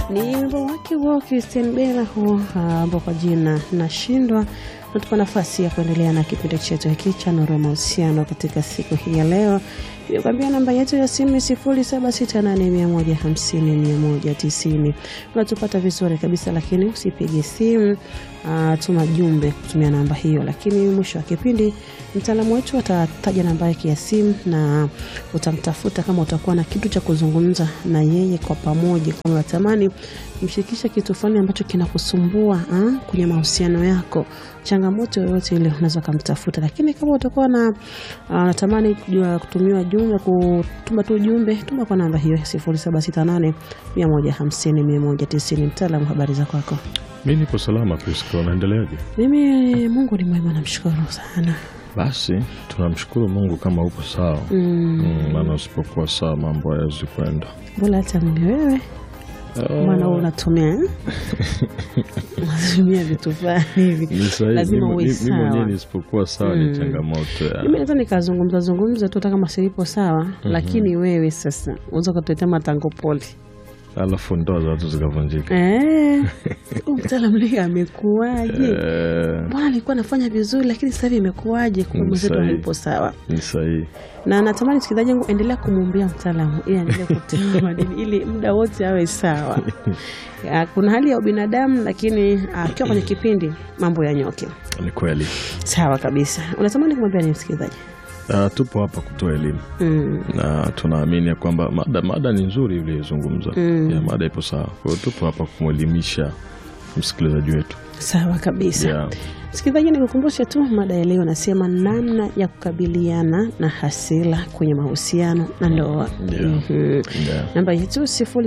Ni wimbo wake wa Christian Bella huo ambao kwa jina nashindwa natupa nafasi ya kuendelea na kipindi chetu hiki cha Nuru ya Mahusiano katika siku hii ya leo. Nimekwambia namba yetu ya simu ni sifuri saba sita nane mia moja hamsini mia moja tisini. Unatupata vizuri kabisa, lakini usipige simu. Uh, tuma jumbe kutumia namba hiyo, lakini mwisho wa kipindi mtaalamu wetu atataja namba yake ya simu na utamtafuta kama utakuwa na kitu cha kuzungumza na yeye kwa pamoja, kama unatamani kumshirikisha kitu fulani ambacho kinakusumbua ah, kwenye mahusiano yako, changamoto yoyote ile unaweza kumtafuta. Lakini kama utakuwa na unatamani uh, kutumiwa jumbe, kutuma tu jumbe, tuma kwa namba hiyo 0768 150 190. Mtaalamu, habari za kwako? Mi nipo salama Priska, unaendeleaje? Mimi Mungu ni mwema, namshukuru sana. Basi tunamshukuru Mungu kama upo sawa, Mm, maana usipokuwa sawa mambo hayawezi kwenda. Mbona hata mimi wewe maana wewe unatumia eh? unatumia vitu fulani hivi Ni sahihi, lazima mi- uwe mi- mi sawa. mwenyewe nisipokuwa sawa ni changamoto ya Mimi naweza nikazungumza zungumza tu hata kama silipo sawa, lakini wewe sasa unaweza ukatuletea matango poli alafu ndoa za watu zikavunjika. eh, huyu mtaalamu leo amekuwaje? Eh, Mbona alikuwa anafanya vizuri, lakini sasa hivi imekuwaje? Kumbe Mm, mwenzetu sahihi. hayupo sawa. ni sahihi. na natamani msikilizaji wangu endelea kumwombea mtaalamu ili aendelee kutia madini ili muda wote awe sawa. Ya, Kuna hali ya ubinadamu, lakini akiwa kwenye kipindi mambo yanyoke. Ni kweli. Sawa kabisa. Unatamani kumwambia ni msikilizaji? Ah, tupo hapa kutoa elimu Mm. na tunaamini ya kwamba mada, mada ni nzuri uliyozungumza. Mm. Ya, mada ipo sawa, kwa hiyo tupo hapa kumwelimisha msikilizaji wetu. Sawa kabisa. Yeah. Msikilizaji, nikukumbushe tu mada ya leo nasema namna ya kukabiliana na hasira kwenye mahusiano na ndoa. Yeah. Mhm. Yeah. namba yetu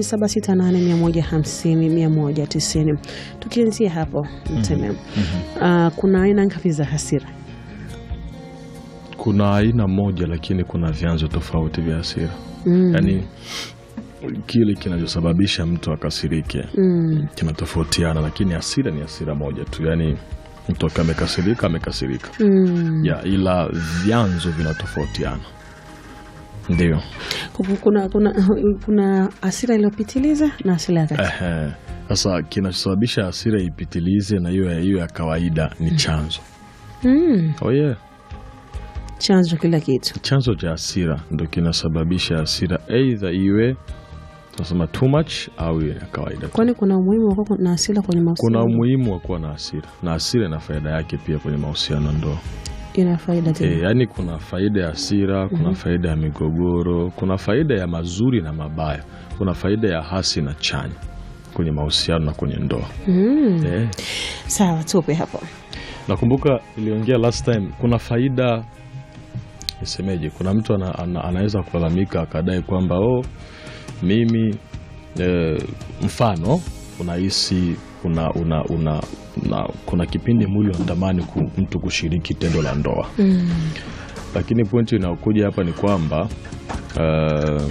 0768150190. Tukianzia hapo mteme, Ah, kuna aina ngapi za hasira? Kuna aina moja lakini kuna vyanzo tofauti vya hasira. Mm. Yaani kile kinachosababisha mtu akasirike Mm. kinatofautiana, lakini hasira ni hasira moja tu, yaani mtu akiwa amekasirika amekasirika, Mm. ya ila vyanzo vinatofautiana. Ndio Kupu- Kuna, kuna, kuna hasira iliyopitiliza na hasira ya kati. Ehe. Sasa kinachosababisha hasira ipitilize na hiyo ya- hiyo ya kawaida ni chanzo. Mm. Oh yeah. Chanzo kila kitu. Chanzo cha hasira ndo kinasababisha hasira, aidha iwe tunasema too much au iwe ya kawaida. Kwani kuna umuhimu wa kuwa na hasira kwenye mahusiano? Kuna umuhimu wa kuwa na hasira, na hasira ina faida yake pia kwenye mahusiano ya ndoa. ina faida E, tena. yaani kuna faida ya hasira, kuna faida ya migogoro, kuna faida ya mazuri na mabaya, kuna faida ya hasi na chanya kwenye mahusiano na kwenye ndoa. Mm. Eh, Sawa, tupe hapo. nakumbuka iliongea last time, kuna faida nisemeje, kuna mtu ana, ana, anaweza kulalamika akadai kwamba oh, mimi eh, mfano unahisi una, una, una, una, kuna kipindi mwili unatamani ku, mtu kushiriki tendo la ndoa Mm. lakini pointi inayokuja hapa ni kwamba uh,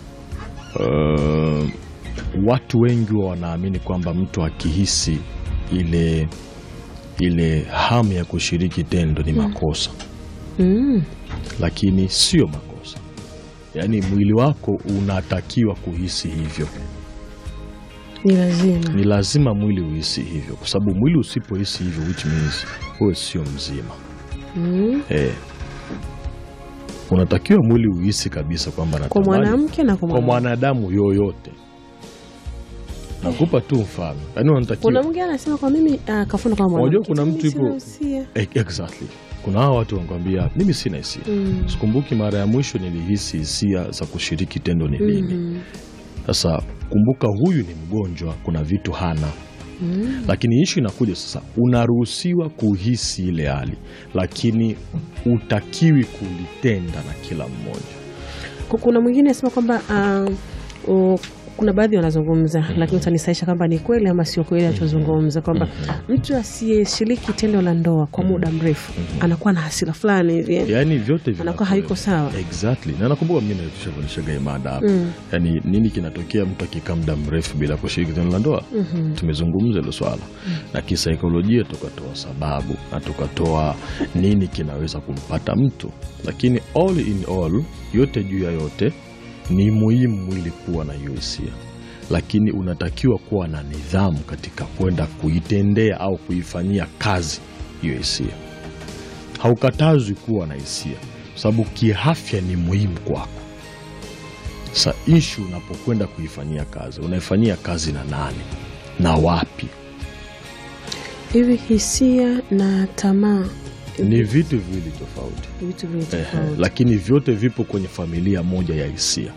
uh, watu wengi wa wanaamini kwamba mtu akihisi ile ile hamu ya kushiriki tendo ni makosa, Mm. lakini sio makosa. Yaani mwili wako unatakiwa kuhisi hivyo, Ni lazima. ni lazima mwili uhisi hivyo, kwa sababu mwili usipohisi hivyo, which means wewe sio mzima. Mm. Eh, unatakiwa mwili uhisi kabisa kwamba Kwa natamani- mwanamke na kwa kwa mwanaume. mwanadamu yoyote. Nakupa tu mfano, yaani Kuna unatakiwa mwingine anasema kwa mimi ah, kafuna kwa mwanamke. Unajua kuna mtu Mimi ipo- sina hisia. Eh, exactly. Kuna hawa watu wanakwambia mimi sina hisia. Mm. Sikumbuki mara ya mwisho nilihisi hisia za kushiriki tendo ni lini. Mhm. Sasa kumbuka, huyu ni mgonjwa, kuna vitu hana Mm. lakini ishu inakuja sasa, unaruhusiwa kuhisi ile hali, lakini utakiwi kulitenda na kila mmoja. Ku- Kuna mwingine anasema kwamba ah, o- kuna baadhi wanazungumza lakini utanisaisha kwamba ni kweli ama sio kweli anachozungumza kwamba mtu asiyeshiriki tendo la ndoa kwa muda mrefu anakuwa na hasira fulani hivi Yaani vyote anakuwa vinakuwa- hayuko sawa. Exactly. Na nakumbuka mimi nilishafundishaga hii mada hapa. Mm. Yaani nini kinatokea mtu akikaa muda mrefu bila kushiriki tendo la ndoa? Mhm. Tumezungumza hilo swala. Na kisaikolojia tukatoa sababu na tukatoa nini kinaweza kumpata mtu. Lakini all in all, yote juu ya yote ni muhimu mwili kuwa na hiyo hisia. lakini unatakiwa kuwa na nidhamu katika kwenda kuitendea au kuifanyia kazi hiyo hisia. Haukatazwi kuwa na hisia, kwa sababu kiafya ni muhimu kwako. Sa ishu unapokwenda kuifanyia kazi, unaifanyia kazi na nani na wapi? Hivi hisia na tamaa Ni vitu viwili tofauti. ni vitu viwili Ehe, tofauti. lakini vyote vipo kwenye familia moja ya hisia.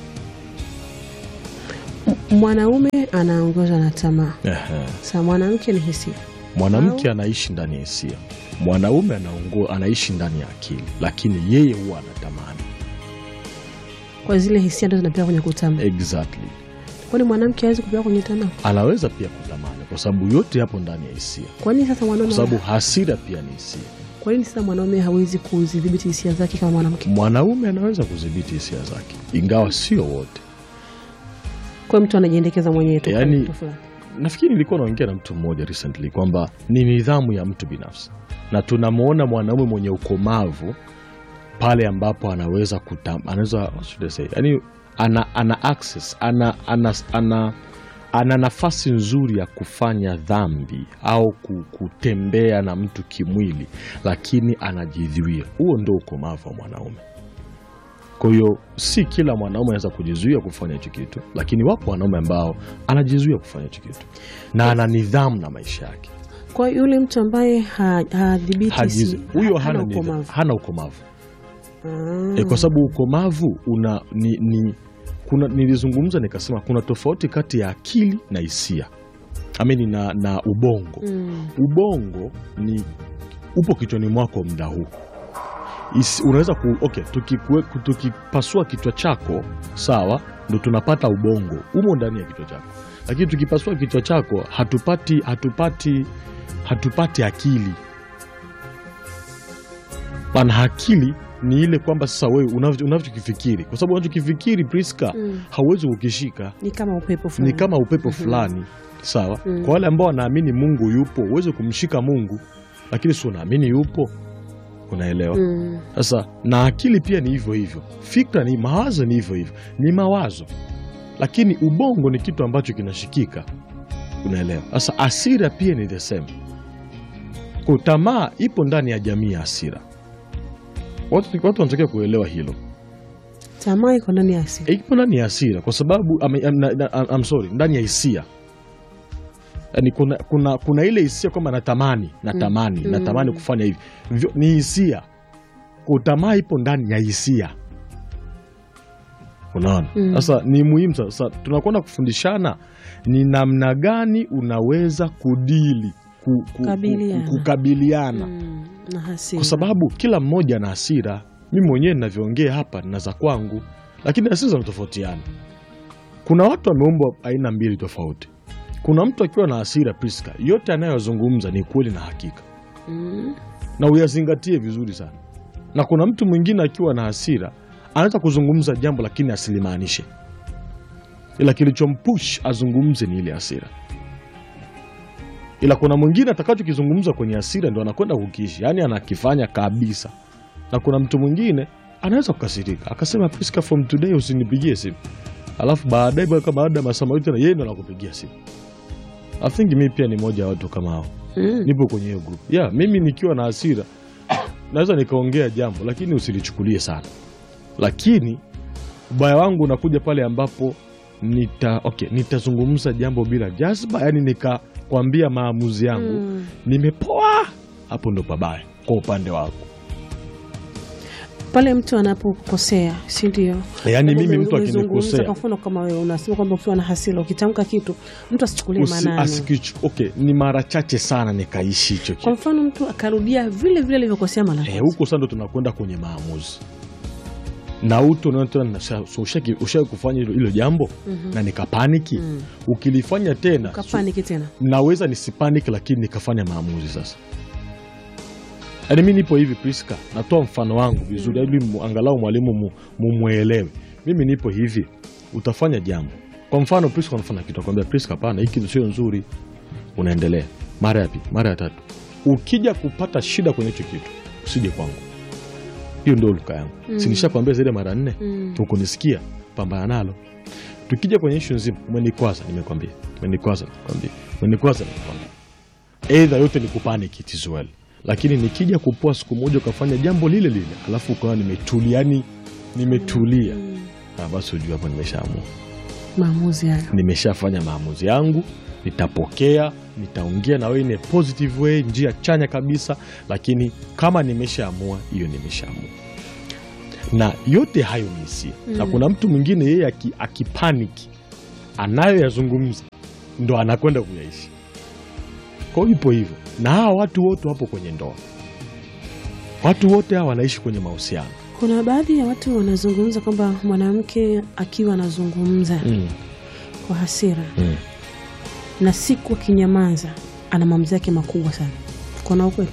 M- Mwanaume anaongozwa na tamaa, Ehe. sa mwanamke ni hisia. Mwanamke anaishi ndani ya hisia, mwanaume anaongo, anaishi ndani ya akili, lakini yeye huwa anatamani. Kwa zile hisia ndo zinapeleka kwenye kutamaa. Exactly, Kwani mwanamke hawezi kupeleka kwenye tamaa? anaweza pia kutamani, kwa sababu yote yapo ndani ya hisia, Kwa nini sasa kwa mwanaume sababu hasira pia ni hisia. kwa nini sasa mwanaume hawezi kuzidhibiti hisia zake kama mwanamke? Mwanaume anaweza kudhibiti hisia zake, ingawa sio wote. Kwa hiyo mtu anajiendekeza mwenyewe tu. kwa Yaani- mtu fulani. Nafikiri nilikuwa naongea na mtu mmoja recently kwamba ni nidhamu ya mtu binafsi, na tunamwona mwanaume mwenye ukomavu pale ambapo anaweza kutam, anaweza what should I say, yani ana, ana access ana, ana, ana, ana nafasi nzuri ya kufanya dhambi au ku- kutembea na mtu kimwili, lakini anajizuia. Huo ndio ukomavu wa mwanaume. Kwa hiyo si kila mwanaume anaweza kujizuia kufanya hicho kitu, lakini wapo wanaume ambao anajizuia kufanya hicho kitu na ana nidhamu na maisha yake. Kwa hiyo yule mtu ambaye ha- hadhibiti Hajizu- hisia- Huyo hana hana nidhamu, ukomavu. hana ukomavu. Ah. E, kwa sababu ukomavu una ni, ni, kuna, nilizungumza nikasema kuna tofauti kati ya akili na hisia amini na, na ubongo. Mm. Ubongo ni upo kichwani mwako muda huu Isi, unaweza ku, okay, tukikue- tukipasua kichwa chako sawa, ndo tunapata ubongo umo ndani ya kichwa chako, lakini tukipasua kichwa chako hatupati hatupati hatupati akili. Maana akili ni ile kwamba sasa wewe unavyo- unavyokifikiri, kwa sababu unachokifikiri Priska Mm. hauwezi kukishika Ni kama upepo ni fulani. kama upepo fulani sawa. Mm. Kwa wale ambao wanaamini Mungu yupo, uweze kumshika Mungu, lakini si unaamini yupo, unaelewa? Mm. Sasa na akili pia ni hivyo hivyo, fikra ni mawazo, ni hivyo hivyo, ni mawazo, lakini ubongo ni kitu ambacho kinashikika, unaelewa? Sasa hasira pia ni the same. Kwa tamaa ipo ndani ya jamii ya hasira, watu watu wanatakiwa kuelewa hilo Tamaa iko ndani ya asili. ipo ndani ya hasira kwa sababu ame- am- na- na- I'm sorry, ndani ya hisia yani kuna, kuna, kuna ile hisia kwamba natamani natamani Mm. natamani kufanya hivi Vyo- ni hisia kutamaa ipo ndani ya hisia unaona Mm. sasa ni muhimu sasa tunakwenda kufundishana ni namna gani unaweza kudili ku, ku, ku, Kukabiliana. kukabiliana Mm. Na hasira. kwa sababu kila mmoja ana hasira. Mimi mwenyewe ninavyoongea hapa nina za kwangu, lakini hasira zinatofautiana. Kuna watu wameumbwa aina mbili tofauti. Kuna mtu akiwa na hasira Priska, yote anayozungumza ni kweli na hakika, Mm. na uyazingatie vizuri sana. Na kuna mtu mwingine akiwa na hasira anaweza kuzungumza jambo lakini asilimaanishe, ila kilichompush azungumze ni ile hasira. Ila kuna mwingine atakachokizungumza kwenye hasira ndo anakwenda kukiishi, yaani anakifanya kabisa. Na kuna mtu mwingine anaweza kukasirika akasema, Priska, from today usinipigie simu, alafu baadaye bado kama baada ya masaa mawili tena yeye ndo anakupigia simu. I think mi pia ni moja ya watu kama hao Mm. nipo kwenye hiyo group. Yeah, mimi nikiwa na hasira naweza nikaongea jambo lakini usilichukulie sana, lakini ubaya wangu unakuja pale ambapo nita okay, nitazungumza jambo bila jazba, yani nikakwambia maamuzi yangu Mm. nimepoa, hapo ndo pabaya kwa upande wako. Pale mtu anapokosea, si ndio? Yani mimi Ume- mtu umezungumza, akinikosea Kwa mfano kama wewe unasema kwamba ukiwa na hasira ukitamka kitu mtu asichukulie usi- maanani. asikichu- okay, ni mara chache sana nikaishi hicho Kwa kitu mfano mtu akarudia vile vile alivyokosea mara ya Eh, kwanza. huko sasa ndo tunakwenda kwenye maamuzi na utu ushai kufanya hilo hilo jambo Mhm. na nikapaniki Mm. ukilifanya tena Ukapaniki tena. naweza nisipaniki lakini nikafanya maamuzi sasa yaani mi nipo hivi Priska natoa mfano wangu vizuri ili mu- angalau mwalimu mu- mumwelewe mimi nipo hivi utafanya jambo kwa mfano Priska unafanya kitu akwambia Priska hapana hii kitu sio nzuri unaendelea mara ya pili mara ya tatu ukija kupata shida kwenye hicho kitu usije kwangu hiyo ndio luka yangu Mm. sinisha kwambia zaidi ya mara nne Mm. ukunisikia pambana nalo tukija kwenye ishu nzima umenikwaza nimekwambia umenikwaza nimekwambia umenikwaza nimekwambia eidha yote ni kupanic it is well lakini nikija kupoa siku moja ukafanya jambo lile lile alafu ukawa nimetulia yani nimetulia ah, basi ujua hapo nimeshaamua maamuzi hayo nimeshafanya maamuzi yangu nitapokea nitaongea na wewe in a positive way njia chanya kabisa lakini kama nimeshaamua hiyo nimeshaamua na yote hayo ni hisia na kuna mtu mwingine yeye aki- akipaniki anayoyazungumza ndo anakwenda kuyaishi kwao ipo hivyo na hawa watu wote wapo kwenye ndoa watu wote hawa wanaishi kwenye mahusiano kuna baadhi ya watu wanazungumza kwamba mwanamke akiwa anazungumza mm. kwa hasira mm. na siku akinyamaza ana maamuzi yake makubwa sana kuna ukweli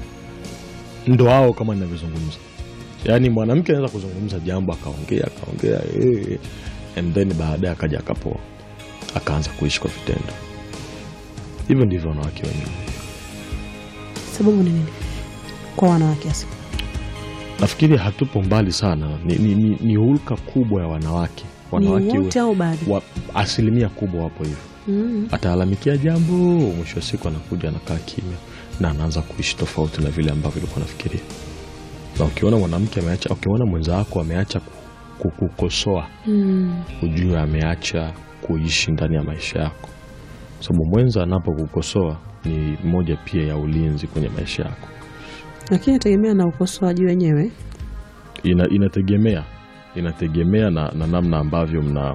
ndo hao kama ninavyozungumza yaani mwanamke anaweza kuzungumza jambo akaongea akaongea eh, and then baadaye akaja akapoa akaanza kuishi kwa vitendo hivyo ndivyo wanawake wengi sababu ni nini kwa wanawake hasa nafikiri hatupo mbali sana ni, ni, ni, ni hulka kubwa ya wanawake wanawake ni wote au baadhi wa, asilimia kubwa wapo hivyo mm. ataalalamikia jambo mwisho wa siku anakuja anakaa kimya na anaanza kuishi tofauti na vile ambavyo ilikuwa nafikiria na ukiona mwanamke ameacha ukiona mwenza wako ameacha ku- ku- kukosoa Mm. ujue ameacha kuishi ndani ya maisha yako sababu mwenza anapokukosoa ni moja pia ya ulinzi kwenye maisha yako lakini inategemea na ukosoaji wenyewe Ina, inategemea inategemea na, na namna ambavyo mna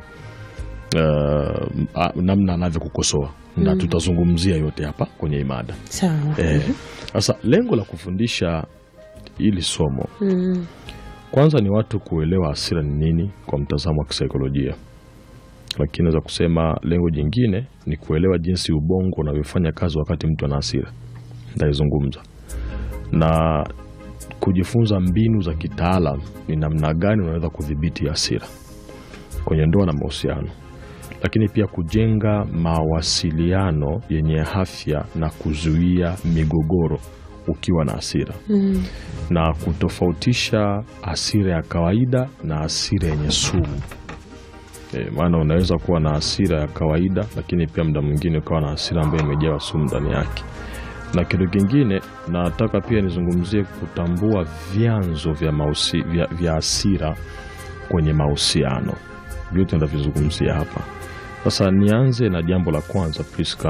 uh, a- namna anavyokukosoa na tutazungumzia yote hapa kwenye imada sawa Eh, sasa lengo la kufundisha hili somo mm. kwanza ni watu kuelewa hasira ni nini kwa mtazamo wa kisaikolojia lakini naweza kusema lengo jingine ni kuelewa jinsi ubongo unavyofanya kazi wakati mtu ana hasira ndaizungumza na kujifunza mbinu za kitaalam ni namna gani unaweza kudhibiti hasira kwenye ndoa na mahusiano lakini pia kujenga mawasiliano yenye afya na kuzuia migogoro ukiwa na hasira Mm. na kutofautisha hasira ya kawaida na hasira yenye sumu. E, maana unaweza kuwa na hasira ya kawaida lakini pia muda mwingine ukawa na hasira ambayo imejawa sumu ndani yake. Na kitu kingine nataka pia nizungumzie kutambua vyanzo vya, mausi, vya, vya hasira kwenye mahusiano. Vyote nitavizungumzia hapa. Sasa nianze na jambo la kwanza Priska,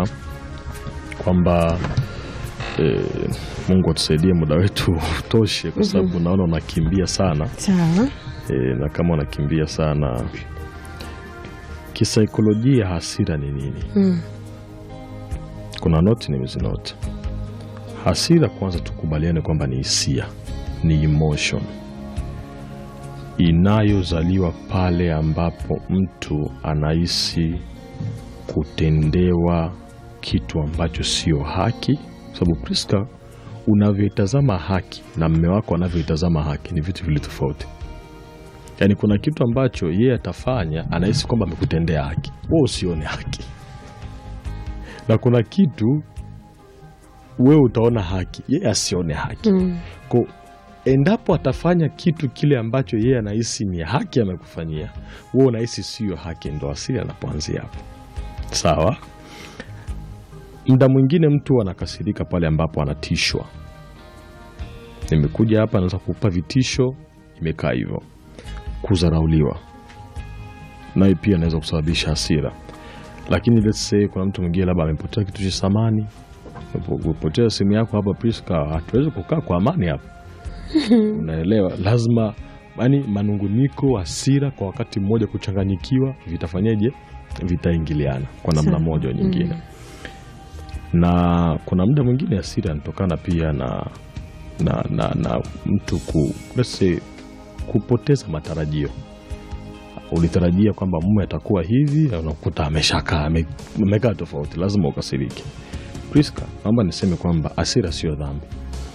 kwamba e, Mungu atusaidie muda wetu utoshe, kwa sababu naona unakimbia sana sawa e, na kama unakimbia sana kisaikolojia, hasira ni nini? mm. Kuna noti nimezinoti. Hasira kwanza, tukubaliane kwamba ni hisia, ni emotion inayozaliwa pale ambapo mtu anahisi kutendewa kitu ambacho sio haki. Sababu Priska, unavyoitazama haki na mme wako anavyoitazama haki ni vitu vili tofauti. Yaani kuna kitu ambacho yeye atafanya, anahisi kwamba amekutendea haki, wewe usione haki, na kuna kitu wewe utaona haki, yeye asione haki. Mm. Ko, endapo atafanya kitu kile ambacho yeye anahisi ni haki amekufanyia, wewe unahisi siyo haki, ndo asili anapoanzia hapo. Sawa. Muda mwingine mtu anakasirika pale ambapo anatishwa. Nimekuja hapa, naweza kukupa vitisho, imekaa hivyo. Kudharauliwa naye pia anaweza kusababisha hasira, lakini let's say kuna mtu mwingine labda amepotea kitu cha samani, umepotea simu yako hapa Priska, hatuwezi kukaa kwa amani hapa unaelewa, lazima yani manunguniko, hasira kwa wakati mmoja, kuchanganyikiwa, vitafanyeje? Vitaingiliana kwa namna Sawa. moja au nyingine Mm. na kuna muda mwingine hasira inatokana pia na, na, na, na mtu ku, let's say, kupoteza matarajio. Ulitarajia kwamba mume atakuwa hivi, unakuta ameshakaa ame- amekaa tofauti, lazima ukasirike. Priska, naomba niseme kwamba hasira sio dhambi.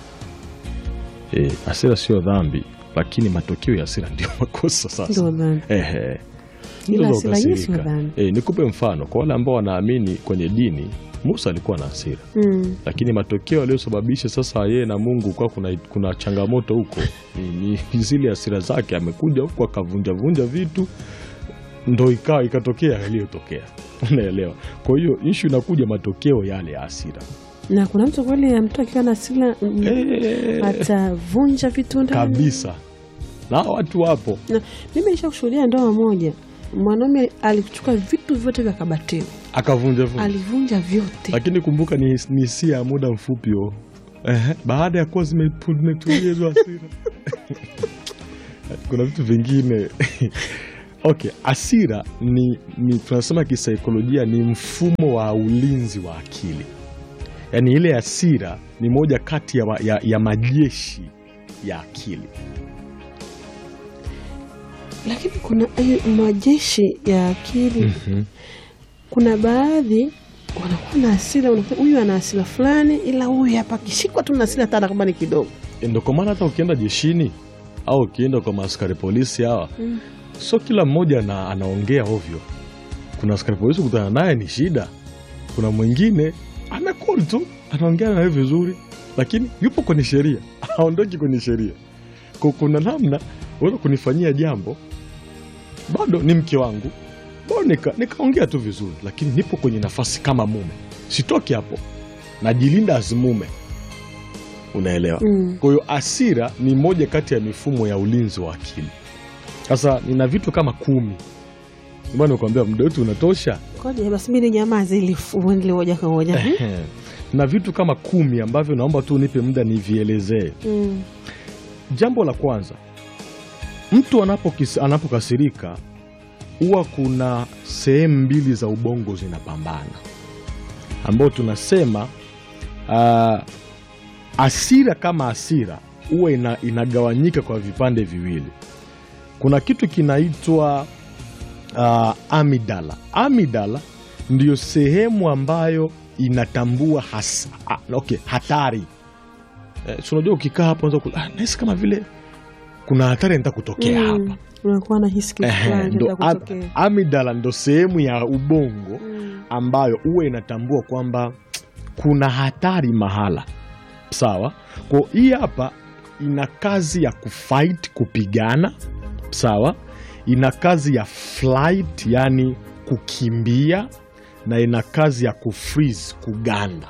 E, hasira sio dhambi, lakini matokeo ya hasira ndio makosa sasa. Ndio dhambi. Ehe. Ila Unaweza hasira yenyewe sio ukasirika. dhambi. Eh, nikupe mfano kwa wale ambao wanaamini kwenye dini. Musa alikuwa na hasira, Mm. lakini matokeo aliyosababisha sasa yeye na Mungu kwa kuna, kuna changamoto huko ni, ni zile hasira zake. Amekuja huko akavunjavunja vitu, ndo ikawa ikatokea yaliyotokea unaelewa kwa hiyo ishu inakuja matokeo yale ya hasira na kuna mtu kweli mtu akiwa na hasira mm, Eh, atavunja vitu ndani kabisa na watu wapo na mimi nisha kushuhudia ndoa moja mwanaume alichukua vitu vyote vya kabatini akavunja vunja alivunja vyote lakini kumbuka ni, ni hisia ya muda mfupi huo. Ehe, baada ya kuwa zimepu- zimetulia hizo hasira kuna vitu vingine okay hasira ni, ni tunasema kisaikolojia ni mfumo wa ulinzi wa akili yaani ile hasira ni moja kati ya, wa- ya, ya majeshi ya akili lakini kuna eh, majeshi ya akili kuna baadhi wanakuwa na hasira unakuta huyu ana hasira fulani ila huyu hapa akishikwa tu na hasira hata kama ni kidogo ndo kwa maana hata ukienda jeshini au ukienda kwa maaskari polisi hawa Mm. sio kila mmoja ana, anaongea ovyo. Kuna askari polisi kutana naye ni shida, kuna mwingine amekol tu anaongea naye vizuri, lakini yupo kwenye sheria, haondoki kwenye sheria. Kwa kuna namna unaweza kunifanyia jambo, bado ni mke wangu, bado nika- nikaongea tu vizuri, lakini nipo kwenye nafasi kama mume, sitoki hapo, najilinda as mume, unaelewa? Mm. Kwa hiyo asira ni moja kati ya mifumo ya ulinzi wa akili. Sasa nina vitu kama kumi, ndio maana nikwambia muda wetu unatosha. Ngoja basi mimi nyamaze ili uendelee moja kwa moja. Ehe. na vitu kama kumi ambavyo naomba tu nipe muda nivielezee. Mm. Jambo la kwanza, mtu anapokis- anapokasirika huwa kuna sehemu mbili za ubongo zinapambana, ambao tunasema uh, asira kama asira huwa ina, inagawanyika kwa vipande viwili. Kuna kitu kinaitwa uh, amidala. Amidala ndiyo sehemu ambayo inatambua hasa, ah, okay, hatari eh, si unajua ukikaa hapo unaweza ku- ah, nahisi kama vile kuna hatari nita kutokea hapa Mm. Unakuwa na hisi kitu Ehe, fulani ndo cha am- kutokea. amidala ndo sehemu ya ubongo Mm. ambayo huwa inatambua kwamba kuna hatari mahala sawa kwa hii hapa ina kazi ya kufight kupigana sawa ina kazi ya flight yani kukimbia na ina kazi ya kufreeze kuganda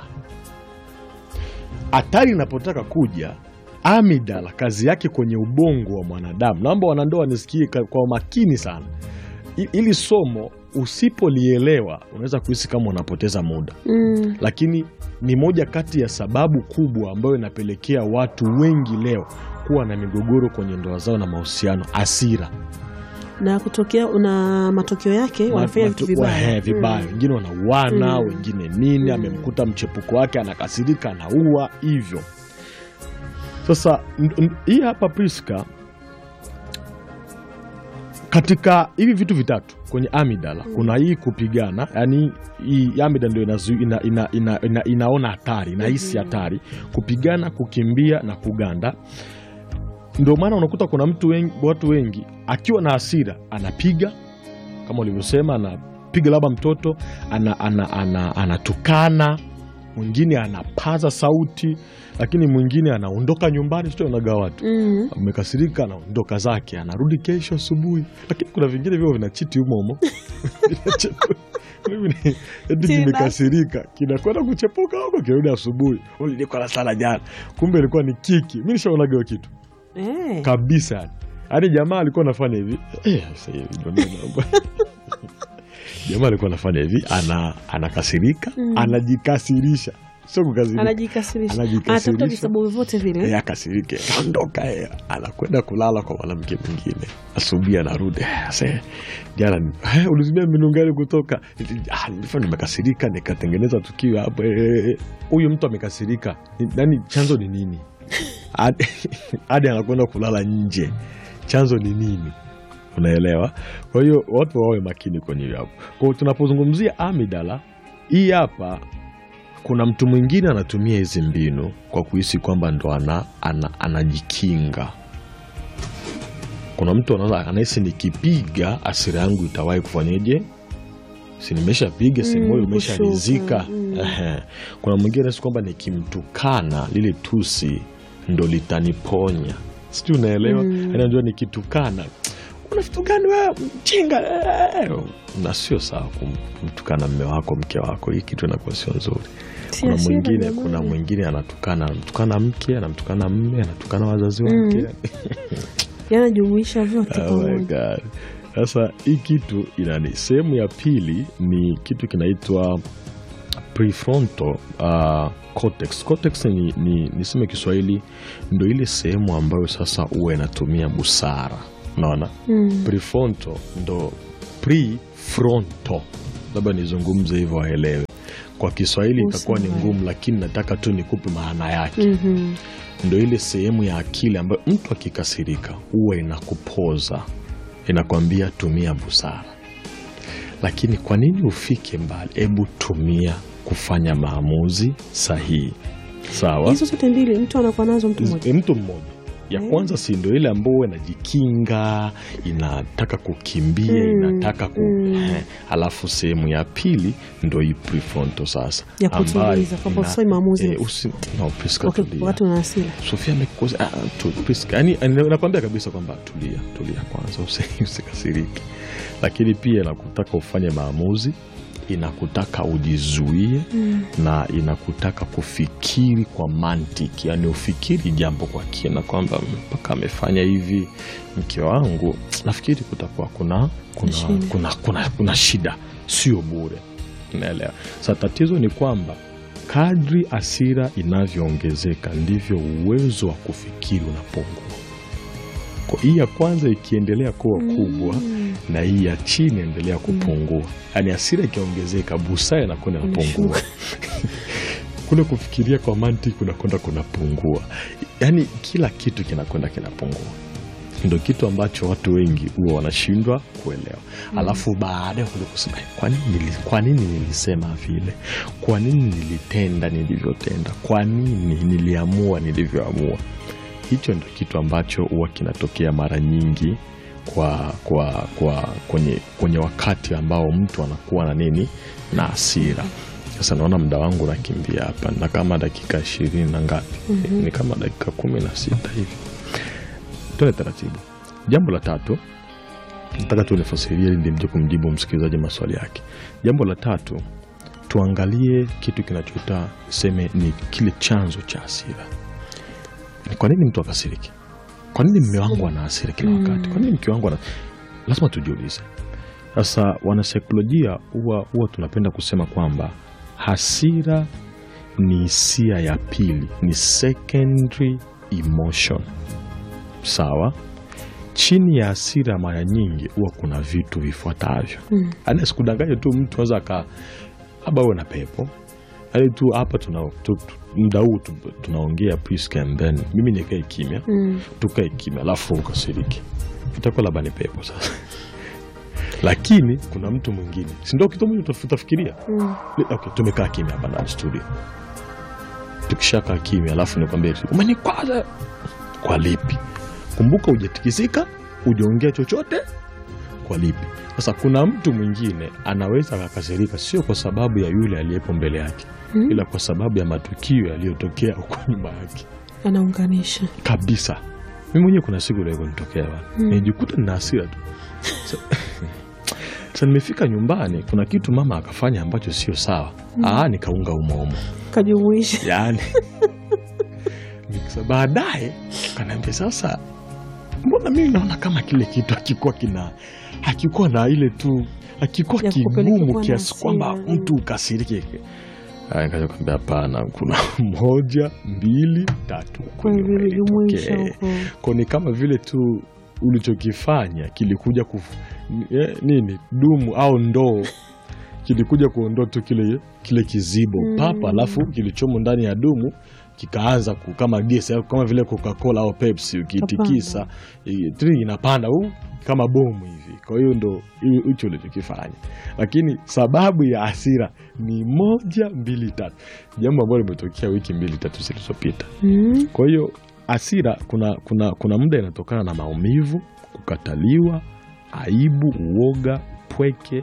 hatari inapotaka kuja amidala kazi yake kwenye ubongo wa mwanadamu naomba wanandoa wanisikie ka- kwa makini sana I- ili somo usipolielewa unaweza kuhisi kama unapoteza muda Mm. lakini ni moja kati ya sababu kubwa ambayo inapelekea watu wengi leo kuwa na migogoro kwenye ndoa zao na mahusiano asira Na kutokea una matokeo yake wanafanya vitu vibaya. vibaya Mm. wengine wanauana Mm. wengine nini Mm. amemkuta mchepuko wake anakasirika anaua hivyo sasa n- n- hii hapa Priska katika hivi vitu vitatu kwenye amidala kuna hii kupigana yani hii amidala ndio inazu- ina, ina, ina, ina, inaona hatari inahisi Mhm. hatari kupigana kukimbia na kuganda ndio maana unakuta kuna mtu wengi, watu wengi akiwa na hasira anapiga kama ulivyosema anapiga labda mtoto ana, ana, ana, anatukana mwingine anapaza sauti lakini mwingine anaondoka nyumbani sitonaga watu Mm. amekasirika anaondoka zake anarudi kesho asubuhi lakini kuna vingine vyo vinachiti humomo eti Tena. kimekasirika kinakwenda kuchepuka huko kirudi asubuhi ulilikala sana jana kumbe ilikuwa ni kiki mi nishaonaga hiyo kitu Eh. kabisa yani yaani jamaa alikuwa anafanya hivi eh, sasa hivi ndio neno. jamaa alikuwa anafanya hivi ana anakasirika Mm. anajikasirisha sio kukasirika Anajikasirisha. Anajikasirisha. Anatafuta visababu vyote vile. Eh, akasirike kaondoka eh, anakwenda kulala kwa mwanamke mwingine asubuhi anarudi eh, se jana ni- eh, ulizimia mbinu gani kutoka Ah, nilikuwa nimekasirika nikatengeneza tukio hapo eh, eh, eh. huyu mtu amekasirika Ni- nani chanzo ni nini hadi hadi anakwenda kulala nje chanzo ni nini unaelewa kwa hiyo watu wawe makini kwenye hiyo hapo kwa hiyo tunapozungumzia amidala hii hapa kuna mtu mwingine anatumia hizi mbinu kwa kuhisi kwamba ndo ana, ana, anajikinga kuna mtu anaona anahisi nikipiga asira yangu itawahi kufanyeje si nimeshapiga si Mm, moyo umesharizika kushuka, mm. Ehe. kuna mwingine anahisi kwamba nikimtukana lile tusi ndo litaniponya sijui unaelewa Mm. mm. najua nikitukana una vitu gani wewe mchinga eh." na sio sawa kum- kumtukana mme wako mke wako hii kitu inakuwa sio nzuri Si kuna hasira mwingine jamani. kuna mwingine anatukana anamtukana mke anamtukana mme anatukana wazazi wake yanajumuisha vyote Oh my pamoja. God. Sasa hii kitu inani, sehemu ya pili ni kitu kinaitwa prefrontal uh, cortex. Cortex ni, ni niseme Kiswahili ndo ile sehemu ambayo sasa huwa inatumia busara, unaona Mm. prefrontal ndo prefrontal, labda nizungumze hivyo waelewe. Kwa Kiswahili itakuwa ni Busara. ngumu, lakini nataka tu nikupe maana yake Mhm. ndo ile sehemu ya akili ambayo mtu akikasirika huwa inakupoza inakwambia tumia busara lakini kwa nini ufike mbali hebu tumia kufanya maamuzi sahihi sawa hizo zote mbili mtu anakuwa nazo mtu mmoja E, mtu mmoja ya Mm. kwanza si ndo ile ambayo huwa inajikinga inataka kukimbia Mm, inataka ku mm. eh, alafu sehemu ya pili ndo hii prefrontal sasa Ya ambayo kutuliza, kwamba ina- usifanye maamuzi. eh, usi- no, Priska, Okay, tulia. wakati una hasira Sofia amekukosa ah, tu, Priska, yani nakwambia kabisa kwamba tulia, tulia kwanza, usi- usikasirike, lakini pia inakutaka ufanye maamuzi, inakutaka ujizuie Mm. na inakutaka kufikiri kwa mantiki, yani ufikiri jambo kwa kina, kwamba mpaka amefanya hivi mke wangu, nafikiri kutakuwa kuna kuna, Shida. kuna, kuna, kuna shida, sio bure. Unaelewa? Sasa tatizo ni kwamba kadri asira inavyoongezeka ndivyo uwezo wa kufikiri unapungua. Kwa hii ya kwanza ikiendelea kuwa kubwa na hii ya chini endelea kupungua, yaani asira ikiongezeka, busara inakwenda inapungua kule kufikiria kwa mantiki kunakwenda kunapungua, yaani kila kitu kinakwenda kinapungua. Ndo kitu ambacho watu wengi huwa wanashindwa kuelewa. Alafu baadaye kuja kusema "Eh, kwa nini, nili- kwa nini nilisema vile, kwa nini nilitenda nilivyotenda, kwa nini niliamua nilivyoamua. Hicho ndo kitu ambacho huwa kinatokea mara nyingi kwa, kwa, kwa kwenye, kwenye wakati ambao mtu anakuwa na nini na hasira. Sasa naona muda wangu nakimbia hapa na kama dakika ishirini na ngapi, ni kama dakika kumi na sita hivi. Tuende taratibu. Jambo la tatu nataka tu nifasirie ili mje kumjibu msikilizaji maswali yake. Jambo la tatu, tuangalie kitu kinachoita seme ni kile chanzo cha hasira. Ni kwa nini mtu akasiriki? Kwa nini mme wangu ana hasira kila wakati? Kwa nini mke wangu ana... Lazima tujiulize. Sasa wanasaikolojia huwa huwa tunapenda kusema kwamba hasira ni hisia ya pili, ni secondary emotion. Sawa. Chini ya hasira mara nyingi huwa kuna vitu vifuatavyo. Mm. Yaani sikudanganya tu mtu anaweza aka labda uwe na pepo yaani tu hapa tuna tu, tu, muda huu tu, tunaongea Priska and then mimi nikae kimya Mm. tukae kimya alafu ukasiriki itakuwa labda ni pepo sasa lakini kuna mtu mwingine si ndio kitu moja utafikiria Mm. okay, tumekaa kimya hapa ndani studio tukishakaa kimya alafu nikwambia eti, umenikwaza kwa lipi kumbuka hujatikisika hujaongea chochote kwa lipi sasa kuna mtu mwingine anaweza akakasirika sio kwa sababu ya yule aliyepo mbele yake Mm. ila kwa sababu ya matukio yaliyotokea huko nyuma yake anaunganisha kabisa mi mwenyewe kuna siku leo kunitokea bana Mm. nijikuta nina hasira tu Sa- sasa nimefika nyumbani kuna kitu mama akafanya ambacho sio sawa Aa, nikaunga umoumo kajumuisha yani Nikasa- baadaye kanaambia sasa mbona mimi naona kama kile kitu hakikuwa kina hakikuwa na ile tu hakikuwa Ya kupeleka kigumu kuwa na kiasi kwamba hasira, mtu ukasirike Aya, nikaja kuambia hapana kuna moja mbili tatu kwa kwenye vile umelitokea. jumuisha huko Kwa ni kama vile tu ulichokifanya kilikuja kuf, eh, nini dumu au ndoo kilikuja kuondoa tu kile, kile kizibo Mm. papa, alafu kilichomo ndani ya dumu kikaanza ku- kama gesi au kama vile Coca-Cola au Pepsi ukiitikisa i- tri inapanda u kama bomu hivi. Kwa hiyo ndo hi- hicho ulichokifanya, lakini sababu ya hasira ni moja mbili tatu, jambo ambalo limetokea wiki mbili tatu zilizopita. Mm. Kwa hiyo hasira kuna, kuna, kuna muda inatokana na maumivu, kukataliwa, aibu, uoga, pweke,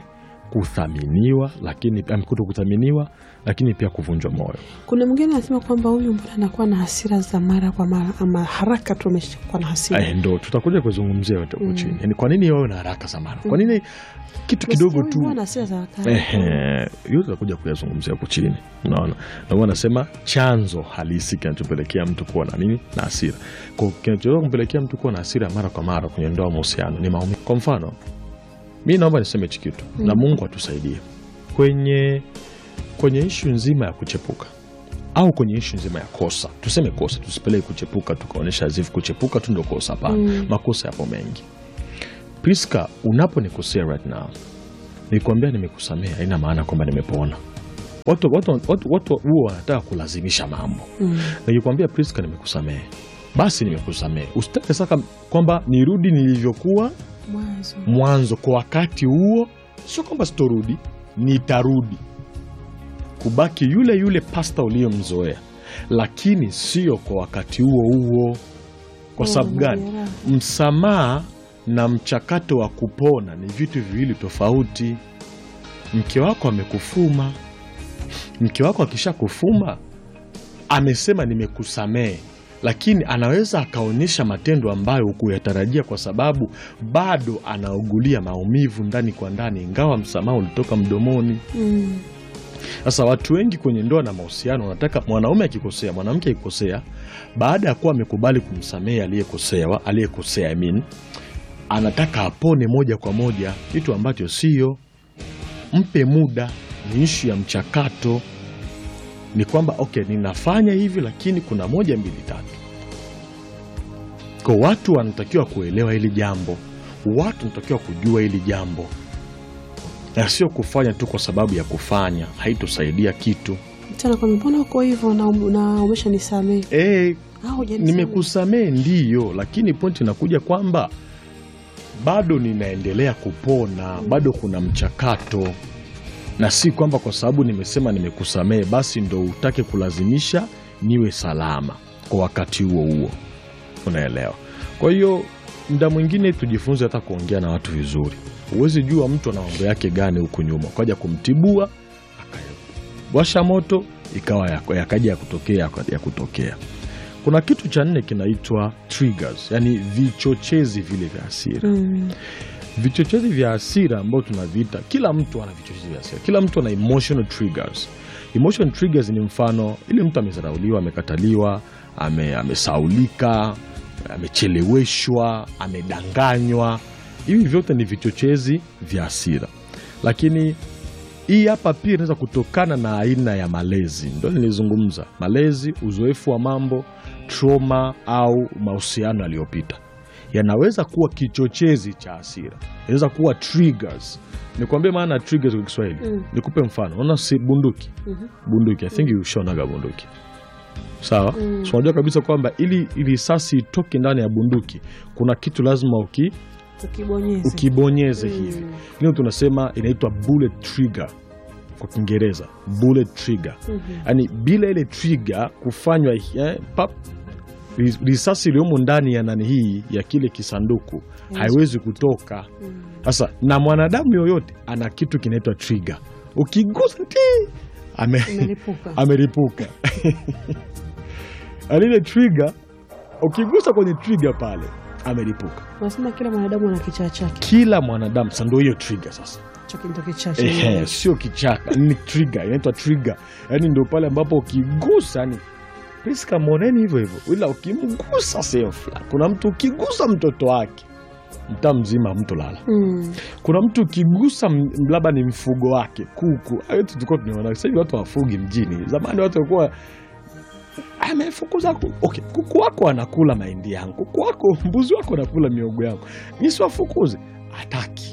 kuthaminiwa, lakini am, kuto kuthaminiwa, lakini pia kuvunjwa moyo. Kuna mwingine anasema kwamba huyu mbona anakuwa na hasira za mara kwa mara, ama haraka tu ameshakuwa na hasira. Eh, ndo tutakuja kuzungumzia yote huko chini, yani kwa nini wawe na haraka sana, kwa nini kitu kidogo Huyu tu huwa na hasira za haraka. Ehe, hiyo tutakuja kuyazungumzia huko chini, unaona. Na huwa anasema chanzo halisi kinachopelekea mtu kuwa na nini na hasira, kwa kinachoweza kumpelekea mtu kuwa na hasira mara kwa mara kwenye ndoa, mahusiano ni maumivu. Kwa mfano, mi naomba niseme hichi kitu na Mungu atusaidie kwenye kwenye ishu nzima ya kuchepuka au kwenye ishu nzima ya kosa, tuseme kosa, tusipeleke kuchepuka tukaonyesha azifu kuchepuka tu ndo kosa. Hapana, makosa yapo mengi. Priska, unaponikosea right now nikwambia nimekusamea, haina maana kwamba nimepona. Watu watu watu watu huwa wanataka kulazimisha mambo. Nikikwambia Priska, nimekusamehe, basi nimekusamehe. Usitake saka kwamba nirudi nilivyokuwa Mwanzo. mwanzo kwa wakati huo. Sio kwamba sitorudi, nitarudi kubaki yule yule pasta uliyomzoea, lakini sio kwa wakati huo huo. Kwa Oh, sababu gani? majeraha. Msamaha na mchakato wa kupona ni vitu viwili tofauti. Mke wako amekufuma, mke wako akisha kufuma amesema nimekusamehe, lakini anaweza akaonyesha matendo ambayo hukuyatarajia, kwa sababu bado anaugulia maumivu ndani kwa ndani, ingawa msamaha ulitoka mdomoni. Mm. Sasa watu wengi kwenye ndoa na mahusiano wanataka mwanaume akikosea, mwanamke akikosea, baada ya kuwa amekubali kumsamehe aliyekosewa, aliyekosea I mean, anataka apone moja kwa moja, kitu ambacho sio. Mpe muda, ni ishu ya mchakato. Ni kwamba okay, ninafanya hivi, lakini kuna moja mbili tatu. Kwa watu wanatakiwa kuelewa hili jambo, watu wanatakiwa kujua hili jambo na sio kufanya tu kwa sababu ya kufanya, haitosaidia kitu. Tena kwa mbona uko hivyo na, na umeshanisamehe? E, Ah, hujanisamehe. nimekusamehe ndiyo, lakini pointi inakuja kwamba bado ninaendelea kupona, bado kuna mchakato, na si kwamba kwa sababu nimesema nimekusamehe basi ndo utake kulazimisha niwe salama kwa wakati huo huo, unaelewa? Kwa hiyo muda mwingine tujifunze hata kuongea na watu vizuri. Huwezi jua mtu ana mambo yake gani huku nyuma, ukaja kumtibua akawasha moto ikawa yako- yakaja ya kutokea ya kutokea. Kuna kitu cha nne kinaitwa triggers, yani vichochezi vile vya hasira. Mm. Vichochezi vya hasira ambao tunaviita, kila mtu ana vichochezi vya hasira, kila mtu ana emotional triggers. Emotional triggers ni mfano, ile mtu amezarauliwa, amekataliwa, ame, amesaulika, amecheleweshwa, amedanganywa. Hivi vyote ni vichochezi vya hasira, lakini hii hapa pia inaweza kutokana na aina ya malezi. Ndio nilizungumza malezi, uzoefu wa mambo, trauma au mahusiano yaliyopita yanaweza kuwa kichochezi cha hasira, inaweza kuwa triggers. Nikwambie maana ya triggers kwa Kiswahili. Mm. Nikupe mfano, unaona si bunduki, Mhm. bunduki, I think ushaonaga bunduki sawa. Mm. So unajua kabisa kwamba ili ili risasi itoke ndani ya bunduki kuna kitu lazima uki, Ukibonyeza. ukibonyeze Mm. hivi leo tunasema inaitwa bullet trigger kwa Kiingereza, bullet trigger. Mhm. Yaani bila ile trigger kufanywa eh, pap, ris- risasi iliyomo ndani ya nani hii ya kile kisanduku haiwezi kutoka. Mm. Sasa na mwanadamu yoyote ana kitu kinaitwa trigger, ukigusa ti ame, Imelipuka. ameripuka Yaani ile trigger, ukigusa kwenye trigger pale ameripuka. Unasema kila mwanadamu ana kichaa chake. Kila mwanadamu sasa, ndio hiyo trigger sasa Cho ndio kichaa Ehe, chake. sio kichaka, ni trigger, inaitwa trigger. Yaani ndio pale ambapo ukigusa ni Priska, moneni hivyo hivyo, ila ukimgusa sehemu fulani. Kuna mtu ukigusa mtoto wake mtaa mzima mtu lala. Mm. Kuna mtu ukigusa m- labda ni mfugo wake, kuku. Hayo tu tulikuwa tunaona. Sasa hivi watu wafugi mjini. Zamani watu walikuwa amefukuza ku... okay, kuku wako anakula mahindi yangu, kuku wako mbuzi wako anakula miogo yangu, nisiwafukuze? Hataki.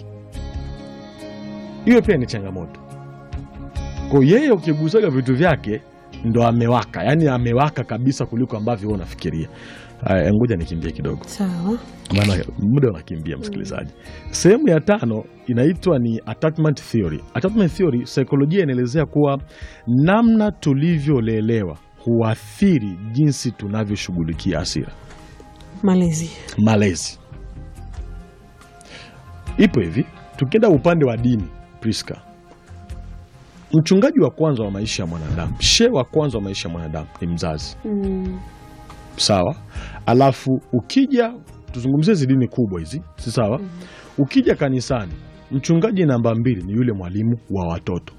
Hiyo pia ni changamoto. Kwa yeye ukigusaga vitu vyake ndo amewaka, yaani amewaka kabisa kuliko ambavyo wewe unafikiria. Haya, ngoja nikimbie kidogo Sawa. maana muda unakimbia msikilizaji. Sehemu ya tano inaitwa ni attachment theory. Attachment theory, saikolojia inaelezea kuwa namna tulivyolelewa huathiri jinsi tunavyoshughulikia hasira. Malezi. Malezi ipo hivi, tukienda upande wa dini Priska, mchungaji wa kwanza wa maisha ya mwanadamu, shehe wa kwanza wa maisha ya mwanadamu ni mzazi, Mm. sawa. Alafu ukija tuzungumzie hizi dini kubwa hizi, si sawa? Ukija kanisani, mchungaji namba mbili ni yule mwalimu wa watoto,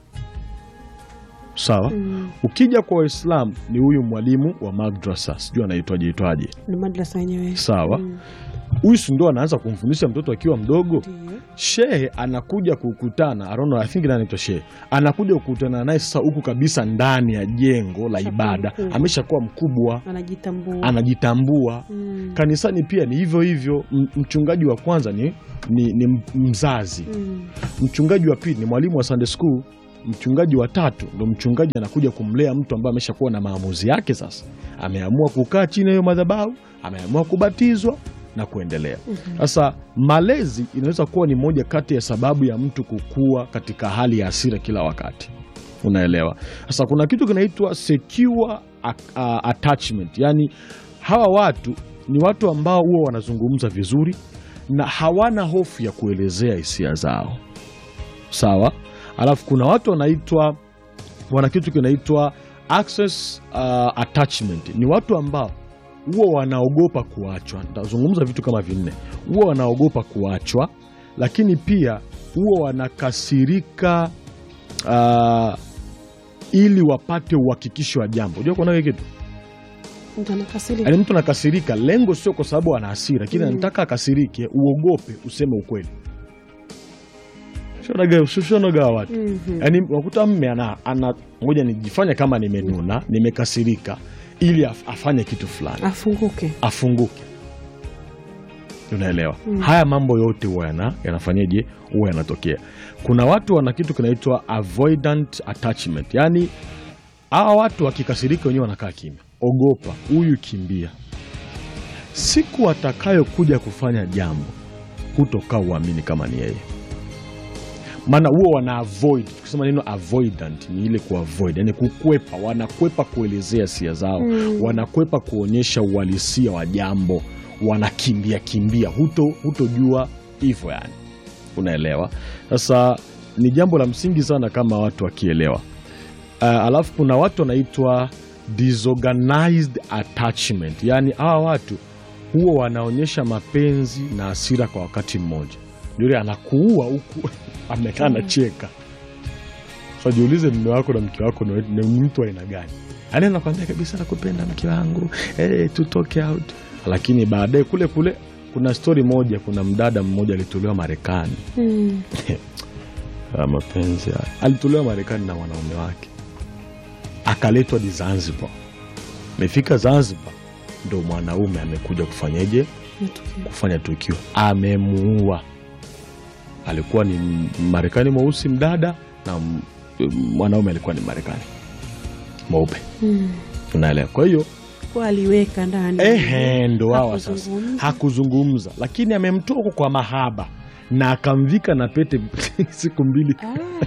sawa. Mm. Ukija kwa Waislamu ni huyu mwalimu wa madrasa, sijui anaitwaje itwaje, Ni madrasa yenyewe. sawa. Mm. Huyu si ndo anaanza kumfundisha mtoto akiwa mdogo. Ndiyo. Shehe anakuja kukutana, I don't know, I think nani anaitwa shehe, anakuja kukutana naye sasa huku kabisa ndani ya jengo la Ameshakuwa ibada, mkubwa. ameshakuwa mkubwa, Anajitambua. anajitambua. Mm. Kanisani pia ni hivyo hivyo. M- Mchungaji wa kwanza ni, ni, ni mzazi, Mm. mchungaji wa pili ni mwalimu wa Sunday school, mchungaji wa tatu ndo mchungaji anakuja kumlea mtu ambaye ameshakuwa na maamuzi yake. Sasa ameamua kukaa chini ya hiyo madhabahu, ameamua kubatizwa na kuendelea. Sasa malezi inaweza kuwa ni moja kati ya sababu ya mtu kukua katika hali ya hasira kila wakati, unaelewa? Sasa kuna kitu kinaitwa secure a- a- attachment, yaani hawa watu ni watu ambao huwa wanazungumza vizuri na hawana hofu ya kuelezea hisia zao, sawa. Alafu kuna watu wanaitwa wana kitu kinaitwa access uh, attachment. Ni watu ambao huwa wanaogopa kuachwa. Nitazungumza vitu kama vinne. Huwa wanaogopa kuachwa, lakini pia huwa wanakasirika uh, ili wapate uhakikisho wa jambo. Unajua kuna kitu Mtu anakasirika. yaani, mtu anakasirika, lengo sio kwa sababu ana hasira, lakini Mm. anataka akasirike, uogope useme ukweli. Shonaga- shonaga watu Mhm. yaani unakuta mme ana, ana ngoja nijifanya kama nimenuna nimekasirika ili af, afanye kitu fulani Afunguke. afunguke unaelewa Mm. haya mambo yote huwa yana, yanafanyaje huwa yanatokea kuna watu wana kitu kinaitwa avoidant attachment yaani hawa watu wakikasirika wenyewe wanakaa kimya ogopa huyu kimbia siku atakayokuja kufanya jambo hutokaa uamini kama ni yeye maana huo wana avoid tukisema neno avoidant ni ile kuavoid yani kukwepa wanakwepa kuelezea hisia zao Mm. wanakwepa kuonyesha uhalisia wa jambo wanakimbia kimbia huto hutojua hivyo yani unaelewa sasa ni jambo la msingi sana kama watu wakielewa uh, alafu kuna watu wanaitwa disorganized attachment yaani hawa watu huwa wanaonyesha mapenzi na hasira kwa wakati mmoja yule anakuua huku amekaa anacheka so jiulize mme wako na mke wako ni ni mtu wa aina gani yaani anakwambia kabisa nakupenda mke wangu hey, tutoke out lakini baadaye kule kule kuna stori moja kuna mdada mmoja alitolewa marekani Mm. Ah, mapenzi haya. alitolewa marekani na wanaume wake akaletwa di zanzibar amefika zanzibar ndo mwanaume amekuja kufanyeje Matukio. kufanya tukio amemuua alikuwa ni marekani mweusi mdada na m- mwanaume alikuwa ni marekani mweupe Mm. unaelewa kwa hiyo Kwa aliweka ndani. ehe ndo hawa sasa Hakuzungumza. hakuzungumza lakini amemtoa huko kwa mahaba na akamvika na pete siku mbili Ah.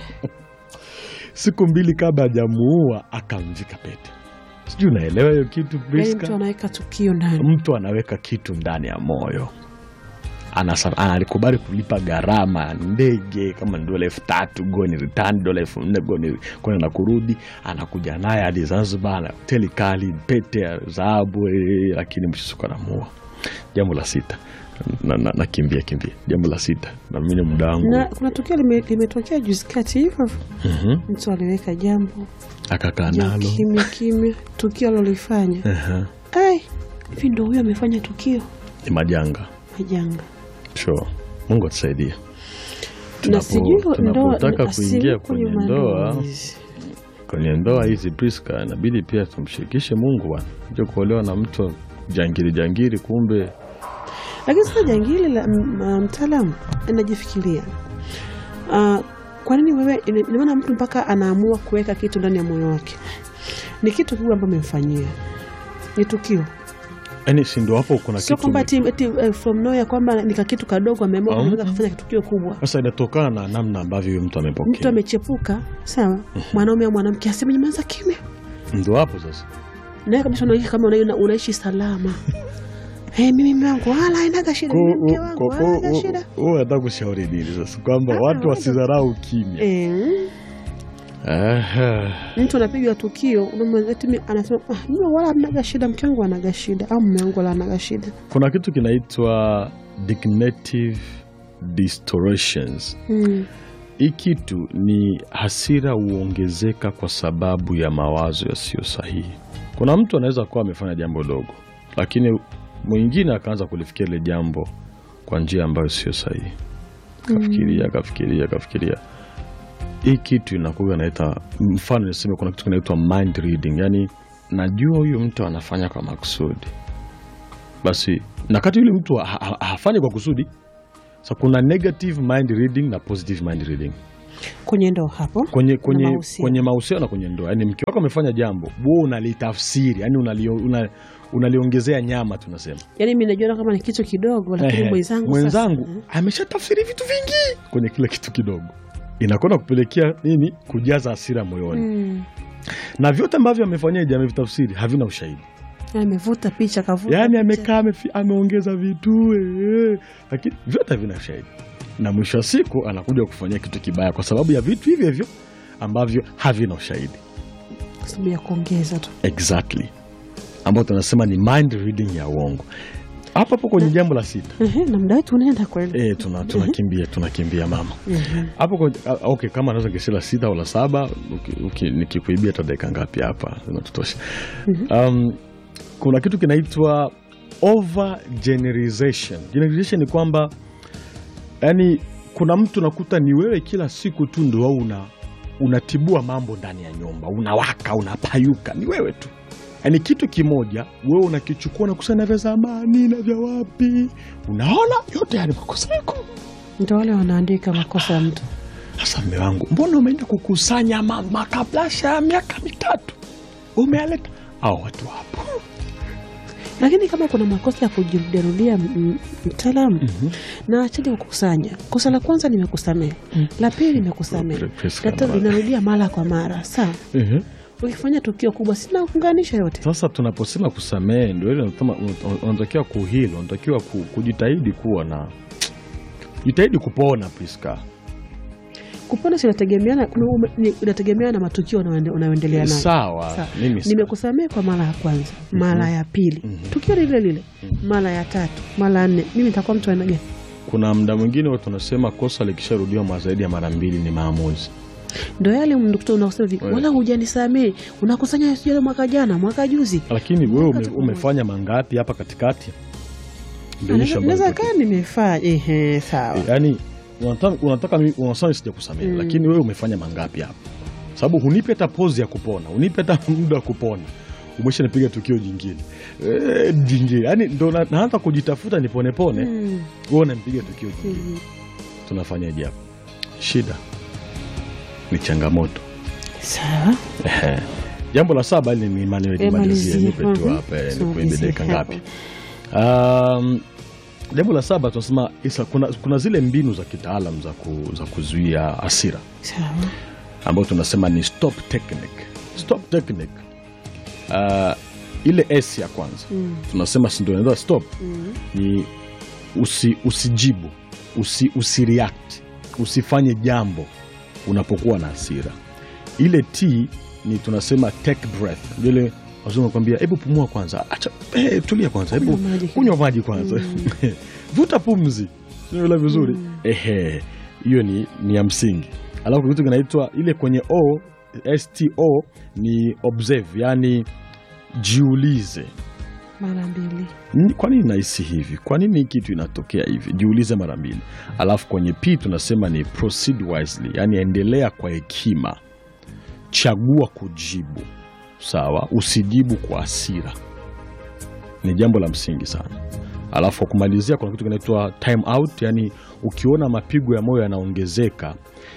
siku mbili kabla hajamuua akamvika pete sijui unaelewa hiyo kitu Yaani Priska? mtu anaweka tukio ndani. mtu anaweka kitu ndani ya moyo Anasa- analikubali kulipa gharama ya ndege kama ni dola elfu tatu goni return dola elfu nne goni kwenda na kurudi anakuja naye hadi zanzibar na hoteli kali pete ya dhahabu eh, lakini mshisuko anamuua jambo la sita nakimbia na, nakimbia kimbia jambo la sita namini muda wangu Na kuna tukio lime- limetokea juzi kati hivyo hivyo. Mhm. mtu aliweka jambo akakaa ja nalo kimya kimya, tukio alilofanya Aha. ai, hivi ndo huyo amefanya tukio ni majanga majanga. sure. mungu atusaidie Na Tunapo- sijui ndoa tunapotaka asilimia kuingia kwenye kwenye ndoa mandoa hizi. kwenye ndoa hizi Priska, inabidi pia tumshirikishe Mungu bwana. Jo kuolewa na mtu jangiri jangiri, kumbe lakini sasa jangili la m- m- mtaalamu anajifikiria uh, kwa nini wewe ina ina maana mtu mpaka anaamua kuweka kitu ndani ya moyo wake ni kitu kikubwa ambayo amemfanyia ni tukio yani, si ndo hapo kuna sio kitu kwamba ati, ati, eh, from nowhere kwamba nika kitu kadogo ameamua Um. kuweza kufanya tukio kubwa sasa inatokana na namna ambavyo huyo mtu mtu amepokea, amechepuka sawa mwanaume au mwanamke aseme nyamaza kimya ndo hapo sasa naye kabisa unaishi kama una- unaishi salama hey, mimi mume wangu wala hainaga shida mimi mke wangu wala haina shida huo nataka kushauri nini sasa, kwamba Ah, watu wazo. wasidharau kimya. Eh, Ehe. Mtu anapiga tukio unamwambia eti mi- anasema ah, mimi wala anaga shida, mke wangu anaga shida au mume wangu wala anaga shida. kuna kitu kinaitwa dignative distortions Mm. hii kitu ni hasira huongezeka kwa sababu ya mawazo yasiyo sahihi kuna mtu anaweza kuwa amefanya jambo dogo lakini mwingine akaanza kulifikia ile jambo kwa njia ambayo sio sahihi kafikiria kafikiria kafikiria hii kitu inakuwa naita mfano niseme kuna kitu kinaitwa mind reading yani najua huyu mtu anafanya kwa makusudi basi na kati yule mtu ha- ha- hafanyi kwa kusudi sa kuna negative mind reading na positive mind reading Kwenye ndo hapo kwenye kwenye mahusiano. kwenye mahusiano na kwenye ndoa yani mke wako amefanya jambo wewe unalitafsiri yani unalio, una, unaliongezea nyama tunasema yani mi najiona kama ni kitu kidogo, lakini Ehe, mwenzangu mwenzangu sasa, ameshatafsiri vitu vingi kwenye kile kitu kidogo inakwenda kupelekea nini kujaza hasira moyoni mm. na vyote ambavyo amefanyaje amevitafsiri havina ushahidi amevuta picha kavuta yaani picha. amekaa amefi- ameongeza vitu eh, lakini vyote havina ushahidi na mwisho wa siku anakuja kufanyia kitu kibaya kwa sababu ya vitu hivyo hivyo ambavyo havina ushahidi Kwa sababu ya kuongeza tu exactly ambao tunasema ni mind reading ya uongo hapo hapo kwenye jambo la sita Ehe, na muda wetu unaenda kweli e, tuna, tunakimbia tunakimbia mama Mhm. hapo kwenye- ah, okay, kama naweza kesi la sita au la saba uki- uki- nikikuibia hata dakika ngapi hapa zinatutosha um, kuna kitu kinaitwa over generalization generalization ni kwamba yani kuna mtu nakuta ni wewe kila siku tu ndo au una unatibua mambo ndani ya nyumba unawaka unapayuka ni wewe tu yaani kitu kimoja wewe unakichukua na kusanya vya zamani na vya wapi unaona yote yani makosa yako ndo wale wanaandika makosa ya mtu sasa mme wangu, mbona umeenda kukusanya ma- makablasha ya miaka mitatu umealeta au watu hapo? lakini kama kuna makosa ya kujirudiarudia m- mtaalamu na acheni kukusanya kosa la kwanza nimekusamehe la pili nimekusamehe Press la tatu kama- linarudia mara kwa mara sawa Ehe. ukifanya tukio kubwa sina kuunganisha yote Sasa tunaposema kusamehe, ndio ile unasema un- unatakiwa kuhilo, unatakiwa ku- kujitahidi kuwa na jitahidi kupona Priska. kupona si inategemeana kuna ume- ni- inategemeana na matukio unayoende- unayoendelea nayo Sawa, Sawa. mimi sa- nimekusamehe kwa mara ya kwanza mara ya pili tukio lile lile mara ya tatu mara ya nne mimi nitakuwa mtu aina gani kuna muda mwingine watu wanasema kosa likisharudiwa mara zaidi ya mara mbili ni maamuzi. ndo yale mndukuta unasema hivi Wewe. wala hujanisamehe unakusanya sijui ile mwaka jana mwaka juzi Lakini wewe ume, Wakati pamoja. umefanya mangapi hapa katikati? Ndio issue ambayo naweza inatokea. kaa nimefanya ehe sawa yaani unataka, unataka mimi- unasema sija kusamehe Mm. lakini wewe umefanya mangapi hapo sababu hunipe hata pozi ya kupona hunipe hata muda wa kupona umesha nipiga tukio jingine e, jingine yaani ndo na- naanza kujitafuta niponepone Mm, wewe unampiga tukio jingine mm. tunafanyaje hapo shida ni changamoto sawa Ehe. jambo la saba ili nimalizie Eh, malizia. nipe tu Mhm. hapa eh, So, nikuibe malizie dakika hapo. ngapi Um, jambo la saba tunasema isa, kuna, kuna zile mbinu za kitaalam za, ku, za kuzuia hasira sawa ambayo tunasema ni stop technique. Stop technique. Uh, ile S ya kwanza Mm, tunasema si ndio inaitwa stop mm. ni usi, usijibu usi, usireact usifanye jambo unapokuwa na hasira. Ile T ni tunasema take breath, ndio ile wazungu kwambia, hebu pumua kwanza, acha eh, tulia kwanza, hebu Kunywa maji kunywa maji kwanza, vuta pumzi, unaelewa vizuri Mm. ehe, hiyo ni, ni ya msingi. Alafu kitu kinaitwa ile kwenye O, sto ni observe, yani jiulize mara mbili Ni- kwa nini nahisi hivi? Kwa nini hii kitu inatokea hivi? Jiulize mara mbili. Alafu kwenye P tunasema ni proceed wisely, yaani endelea kwa hekima, chagua kujibu. Sawa, usijibu kwa hasira, ni jambo la msingi sana. Alafu kwa kumalizia, kuna kitu kinaitwa time out, yaani ukiona mapigo ya moyo yanaongezeka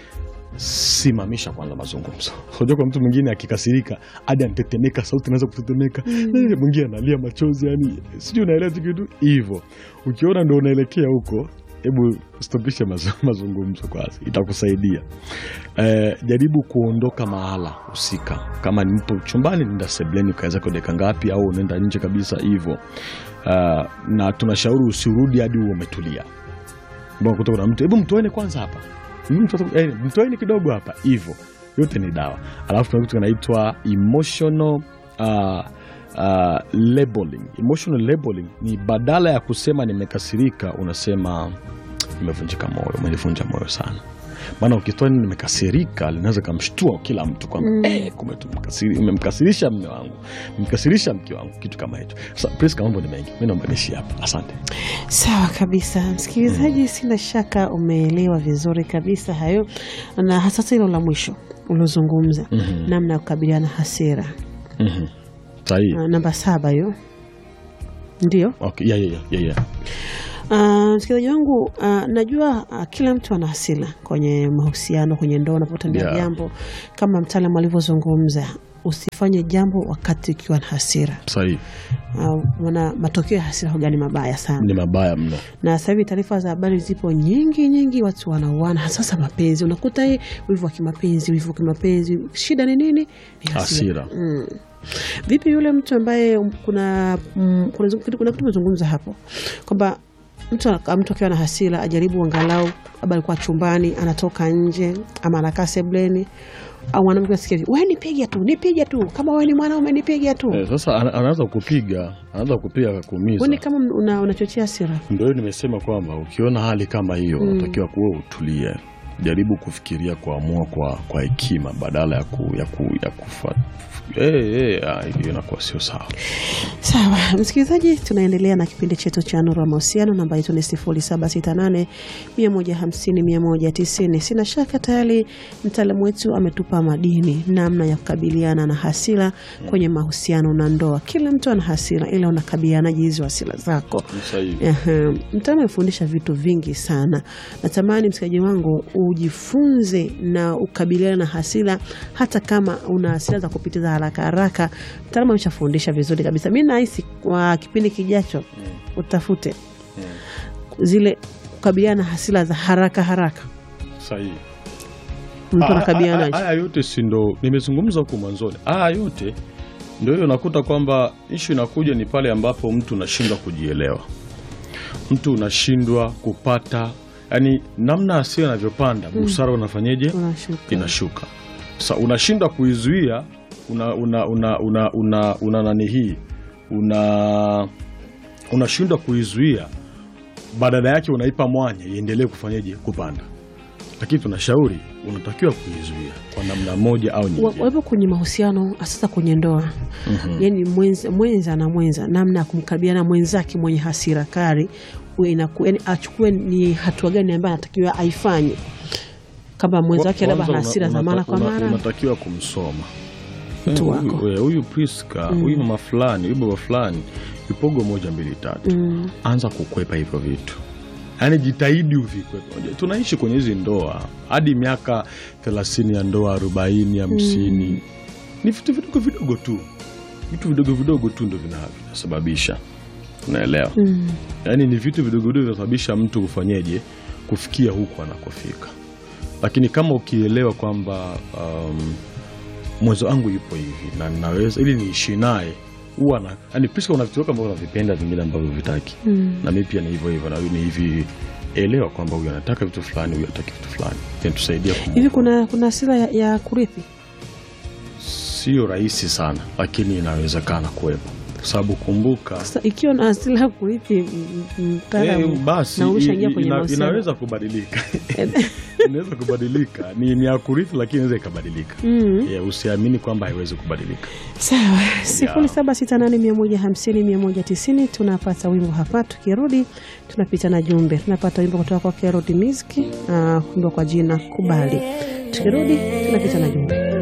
simamisha kwanza mazungumzo. Unajua kuna mtu mwingine akikasirika hadi anatetemeka, sauti inaweza kutetemeka, Eh, mwingine analia machozi, yani sijui unaelewa tu kitu hivyo. Ukiona ndo unaelekea huko, hebu stopisha mazu- mazungumzo kwanza, itakusaidia. Eh, jaribu kuondoka mahala husika. Kama ni mpo chumbani, nenda sebleni ukaweza kwa dakika ngapi, au unaenda nje kabisa hivyo. Ah, na tunashauri usirudi hadi uwe umetulia mbona kuta kuna mtu hebu mtoeni kwanza hapa Mm, mtoto- eh, mtoeni kidogo hapa hivyo yote ni dawa. Alafu tuna kitu kinaitwa emotional uh, uh, labeling. Emotional labeling ni badala ya kusema nimekasirika, unasema nimevunjika moyo, umenivunja moyo sana. Maana ukitoa neno nimekasirika linaweza kamshtua kila mtu kwamba eh, kumbe tumekasiri- umemkasirisha mme wangu, umemkasirisha mke wangu, kitu kama hicho. Sasa Priska, mambo ni mengi, mi naomba niishie hapa. Asante. Sawa kabisa, msikilizaji, sina shaka umeelewa vizuri kabisa hayo, na hasa hilo la mwisho uliozungumza, namna ya kukabiliana na hasira. Mhm. Sahihi. Ah, namba saba hiyo ndio. Okay. Yeah, yeah, yeah, yeah, yeah. Ah, msikilizaji wangu, ah, najua ah, kila mtu ana hasira kwenye mahusiano, kwenye ndoa, unapotendea Yeah. jambo kama mtaalamu alivyozungumza, usifanye jambo wakati ukiwa na hasira. Sahihi. Ah, maana matokeo ya hasira huwa ni mabaya sana. Ni mabaya mno. na sasa hivi taarifa za habari zipo nyingi nyingi, watu wanauana, hasa mapenzi. Unakuta hii wivu wa kimapenzi, wivu wa kimapenzi. Shida ni nini? Ni Hasira. Mm. Vipi yule mtu ambaye um, kuna mm, kuna kuna kuna kitu tumezungumza hapo kwamba mtu ana- mtu akiwa na hasira ajaribu angalau labda alikuwa chumbani, anatoka nje ama anakaa sebleni au mwanamke asikia, wewe nipige tu, nipige tu, kama wewe ni mwanaume nipige tu. Eh, sasa ana- anaanza kupiga, anaanza kupiga akakuumiza. Wewe ni kama una- unachochea hasira. Ndio hiyo nimesema kwamba ukiona hali kama hiyo unatakiwa kuwa utulie, jaribu kufikiria, kuamua kwa kwa hekima badala ya ku, ya ku, ya kufa eh, eh, ah, hiyo inakuwa sio sawa. Sawa msikilizaji, tunaendelea na kipindi chetu cha Nuru ya Mahusiano. Namba yetu ni 0768 150 190. Sina shaka tayari mtaalamu wetu ametupa madini, namna ya kukabiliana na hasira kwenye mahusiano na ndoa. Kila mtu ana hasira, ila unakabilianaje hizo hasira zako? Ni sahihi. Ehe, mtaalamu amefundisha vitu vingi sana. Natamani msikilizaji wangu ujifunze na ukabiliana na hasira, hata kama una hasira za kupitiza haraka haraka. Mtaalamu ameshafundisha vizuri kabisa. Mi nahisi kwa kipindi kijacho utafute zile kukabiliana na hasira za haraka haraka, Sahihi. mtu Ah, ah, ah, anakabilianaje? Haya yote si ndo nimezungumza huku mwanzoni. Haya yote ndio hiyo, unakuta kwamba ishu inakuja ni pale ambapo mtu unashindwa kujielewa, mtu unashindwa kupata, yani namna asio anavyopanda busara, unafanyeje? Unashuka. Inashuka. Sasa unashindwa kuizuia, una una una una, una, una nani hii una unashindwa kuizuia, badala yake unaipa mwanya iendelee kufanyeje? Kupanda lakini tunashauri unatakiwa kuizuia kwa namna moja au Wa- nyingine. wapo kwenye mahusiano sasa kwenye ndoa yani mwenza, mwenza na mwenza namna ya kumkabiliana mwenzake mwenye hasira kali uwe inaku- yani achukue ni hatua gani ambayo anatakiwa aifanye kama mwenzake labda ana Kwanza hasira za una- mara kwa una- mara unatakiwa kumsoma Mtu Eh, wako. huyu- eh, huyu Priska huyu mama fulani huyu baba fulani vipogo moja mbili tatu Mm. anza kukwepa hivyo vitu yaani jitahidi uvikwepe Unajua, tunaishi kwenye hizi ndoa hadi miaka thelathini ya ndoa arobaini hamsini ni vitu vidogo vidogo tu vitu vidogo vidogo tu ndo vina- vinasababisha unaelewa Mm. yaani ni vitu vidogo vidogo vinasababisha mtu kufanyeje kufikia huku anakofika lakini kama ukielewa kwamba um, mwezo wangu yupo hivi na naweza ili niishi naye huwa na yani Priska una vitu vyako ambavyo unavipenda vingine ambavyo vitaki Mm. na mimi pia ni hivyo hivyo na huyu ni hivi elewa kwamba huyu anataka vitu fulani huyu anataki vitu fulani inatusaidia hivi kuna kuna hasira ya, ya kurithi sio rahisi sana lakini inawezekana kuwepo kwa sababu kumbuka sasa ikiwa na hasira ya kurithi m- m- mtaalamu Eh, basi na umeshaingia i- kwenye ina- mahusiano. inaweza kubadilika inaweza kubadilika ni, ni ya kurithi lakini inaweza ikabadilika Mm. yeah, usiamini kwamba haiwezi kubadilika Sawa, sifuri saba sita nane mia moja hamsini mia moja tisini. Tunapata wimbo hapa, tukirudi tunapita na jumbe. Tunapata wimbo kutoka kwa Kerod Music, uh, wimbo kwa jina Kubali. Tukirudi tunapita na jumbe.